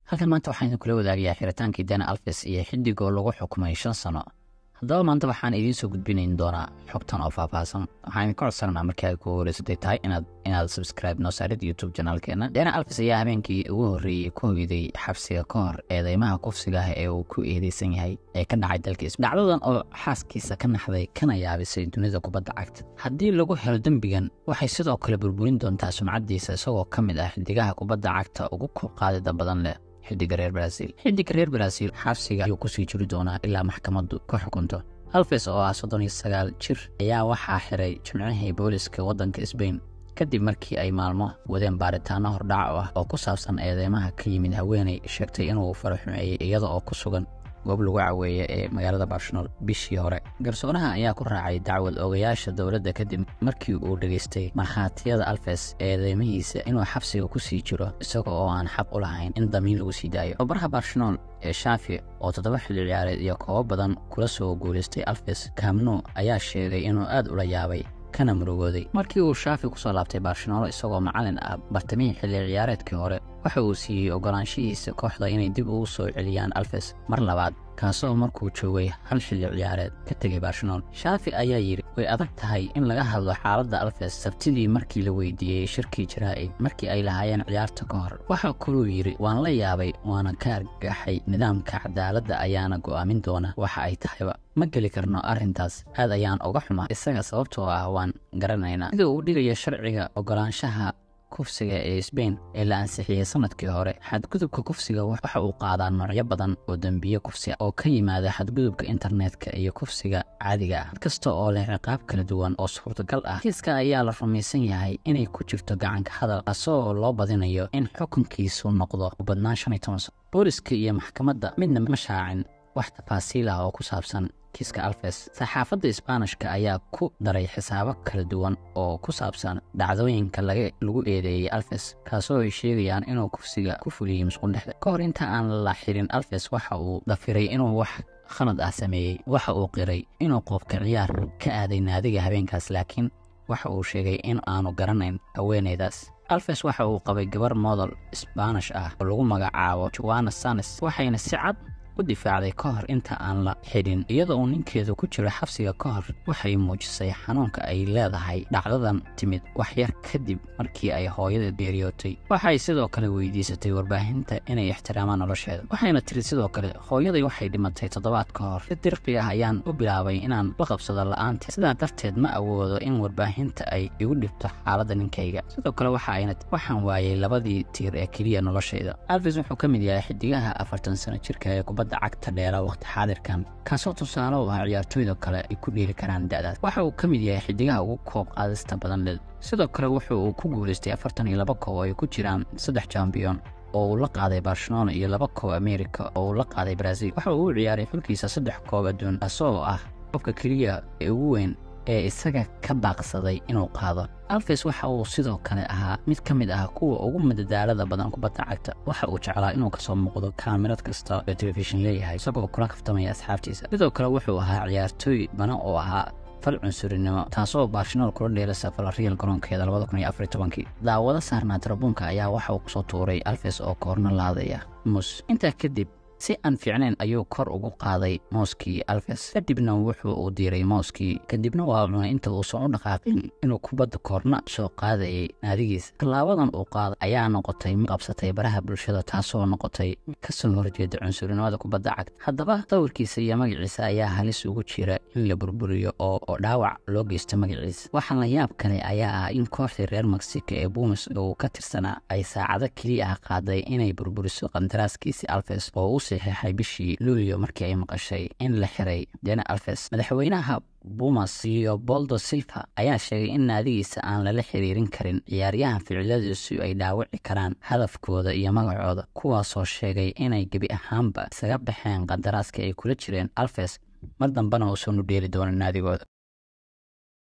halkan maanta waxaan idinkula wadaagayaa xiritaankii dana alfes iyo xiddigoo lagu xukumay shan sano haddaba maanta waxaan idiin soo gudbinayn doonaa xogtan oo faahfaahsan waxaan idinka codsananaa markii ay ku horeysatay tahay inaad inaad subscribe noo saarid youtube janaalkeena dana alfes ayaa habeenkii ugu horreeyey ku hoyday xabsiga ka hor eedeymaha kufsiga ah ee uu ku eedeysan yahay ee ka dhacay dalkiis dhacdadan oo xaaskiisa ka naxday kana yaabisay dunida kubadda cagta haddii lagu helo dembigan waxay sidoo kale burburin doontaa sumcaddiisa isagoo ka mid ah xidigaha kubadda cagta ugu qaadida badan leh xidiga reer baraaziil xidiga reer baraaziil xabsiga ayuu kusii jiri doonaa ilaa maxkamaddu ka xukunto alfes oo ah soddon iyo sagaal jir ayaa waxaa xiray jimcihii booliska waddanka sbain kadib markii ay maalmo wadeen baaritaano hordhac ah oo ku saabsan eedeymaha ka yimid haweenay sheegtay inuu faro xumeeyey iyada oo ku sugan goob lagu caweeye ee magaalada barshanool bishii hore garsoonaha ayaa ku raacay dacwad ogayaasha dowladda kadib markii uu dhegaystay markhaatiyada alfes eedeymihiisa inuu xabsiga ku sii jiro isaga oo aan xaq u lahayn in damiin lagu sii daayo gobaraha barshanool ee shaafi oo toddoba xilli ciyaareed iyo koobo badan kula soo guulaystay alfes kamnu ayaa sheegay inuu aad ula yaabay kana murugooday markii uu shaafi kusoo laabtay barshanolo isagoo macalin ah bartamihii xilli ciyaareedkii hore waxa uu siiyey ogolaanshihiisa kooxda inay dib ugu soo celiyaan alfes mar labaad kaasoo markuu joogay hal xilli ciyaareed ka tegay barshanool shaafi ayaa yidhi way adag tahay in laga hadlo xaaladda alfes sabtidii markii la weydiiyey shirkii jaraa'id markii ay lahaayeen ciyaarta ka hor waxa kaluu yidhi waan la yaabay waana ka argaxay nidaamka cadaaladda ayaana go'aamin doona waxa ay tahayba ma geli karno arrintaas aad ayaan uga xumaa isaga sababtoo ah waan garanaynaa sida uu dhigaya sharciga ogolaanshaha kufsiga ee sbain ee la ansixiyey sanadkii hore xadgudubka kufsiga waxa uu qaadaa noocyo badan oo dembiye kufsi oo ka yimaada xadgudubka internetka iyo kufsiga caadiga ah mid kasta oo leh ciqaab kala duwan oo suurtagal ah kiiska ayaa la rumaysan yahay inay ku jirto gacanka hadal kaasoo loo badinayo in xukunkiisu noqdo u badnaan shan iyo toban sano booliska iyo maxkamadda midna ma shaacin wax tafaasiil ah oo ku saabsan kiiska alfes saxaafadda isbaanishka ayaa ku daray xisaabo kala duwan oo ku saabsan dhacdooyinka lagu eedeeyey alfes kaasoo ay sheegayaan inuu kufsiga ku fuliyey musqundhexda ka hor inta aan la xirin alfes waxa uu dafiray inuu wax khalad ah sameeyey waxa uu qiray inuu qoobka ciyaar ka aaday naadiga habeenkaas laakiin waxa uu sheegay in aanu garanayn haweeneydaas alfes waxa uu qabay gabar model sbaanish ah oo lagu magacaabo joana sanes waxayna si cad u difaacday ka hor inta aan la xidhin iyadoo uu ninkeedu ku jiro xabsiga ka hor waxay muujisay xanuunka ay leedahay dhacdadan timid wax yar kadib markii ay hooyada geeriyootay waxay sidoo kale weydiisatay warbaahinta inay ixtiraamaan nolosheeda waxayna tiri sidoo kale hooyaday waxay dhimatay toddobaad ka hor si dirqi ah ayaan u bilaabay inaan la qabsado la'aanteed sidaa darteed ma awoodo in warbaahinta ay igu dhibto xaaladda ninkayga sidoo kale waxa ayna waxaan waayay labadii tiir ee keliya noloshayda alfis wuxuu ka mid yahay xidigaha afartan sano jirka ee kubadda cagta dheera waqti xaadirkan kaasoo tusaale u ah ciyaartooyda kale ay ku dheeli karaan da'daas waxa uu ka mid yahay xidigaha ugu koob qaadista badan leh sidoo kale wuxu uu ku guulaystay afartan iyo laba koob oo ay ku jiraan saddex jambiyon oo uu la qaaday barcelona iyo laba koob amerika oo uu la qaaday brazil waxa uu u ciyaaray xulkiisa saddex koob adduun kaasoo ah qofka keliya ee ugu weyn ee isaga ka baaqsaday inuu qaado alfes waxa uu sidoo kale ahaa mid ka mid ah kuwa ugu madadaalada badan kubadda cagta waxa uu jeclaa inuu kasoo muuqdo kaamirad kasta oo telefishin leeyahay isagoo kula kaftamaya asxaabtiisa sidoo kale wuxuu ahaa ciyaartooy bana oo ahaa fal cunsurinimo taasoo barshanool kula dheelasa falariyal garoonkeeda labada kun iyo afar tobankii daawado saarnaa tarabuunka ayaa waxa uu kusoo tuuray alfes oo koorno laadaya mus intaa kadib si aan fiicnayn ayuu kor ugu qaaday mooskii alfes kadibna wuxuu uu diiray mooskii kadibna waa cunay inta uusan u dhaqaaqin inuu kubadda koorna soo qaadayay naadigiisa tallaabadan uu qaaday ayaa noqotay mid qabsatay baraha bulshada taasoo noqotay mid kasoo horjeeda cunsurinimada kubadda cagta haddaba dawrkiisa iyo magaciisa ayaa halis ugu jira in la burburiyo oo dhaawac loo geysto magaciisa waxaa la yaab kale ayaa ah in kooxdii reer mexico ee buumis uu ka tirsanaa ay saacado keliya ah qaaday inay burburiso qandaraaskiisi alfes oo u saxiixay bishii luulyo markii ay maqashay in la xiray dena alfes madaxweynaha bumas iyo boldo silva ayaa sheegay in naadigiisa aan lala xiriirin karin ciyaaryahan ficiladiisu ay dhaawici karaan hadafkooda iyo magacooda kuwaasoo sheegay inay gebi ahaanba isaga baxeen qandaraaska ay kula jireen alfes mar dambena uusan u dheeli doonin naadigooda